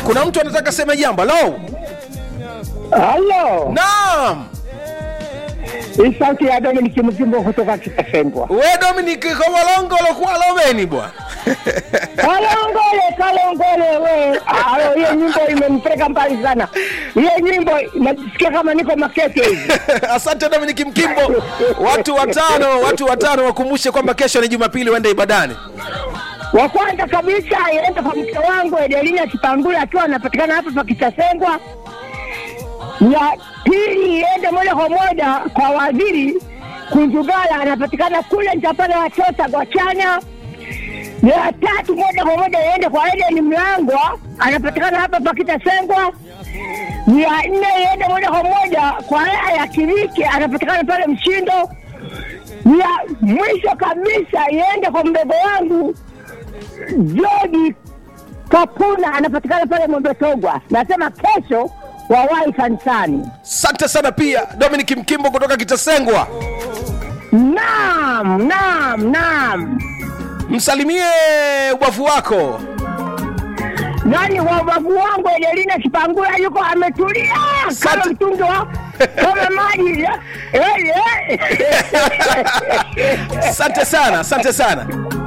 kuna mtu anataka sema jambo lo Halo, naam hii sauti ya Dominic Mzimbo kutoka Kitasengwa. we dominik kowalongolo kuwa lomeni bwana Kalongole, kalongole we. Ah, hiyo nyimbo imenipeleka mbali sana. Hiyo nyimbo najisikia kama niko Makete hivi. asante dominik mkimbo watu watano watu watano wakumbushe kwamba kesho ni jumapili uende ibadani Wa kwanza kabisa iende kwa mke wangu Edelina Kipangula akiwa anapatikana hapa pa Kitasengwa. Ya pili iende moja kwa moja kwa waziri Kunjugala anapatikana kule Njapana Watosa Gwachanya. Ya tatu moja kwa moja iende kwa Eden Mlangwa anapatikana hapa pa Kitasengwa. Ya nne iende moja kwa moja kwa Aya ya Kiriki anapatikana pale Mshindo. Ya mwisho kabisa iende kwa mdogo wangu George Kapuna anapatikana pale Mwembetogwa. Nasema kesho wawahi kanisani. asante sana pia dominik mkimbo kutoka kitasengwa Naam, naam, naam. msalimie ubavu wako Nani wababu wangu Edelina Kipangula yuko ametulia kama Asante. mtungi wa kama maji. Eh, eh. asante sana asante sana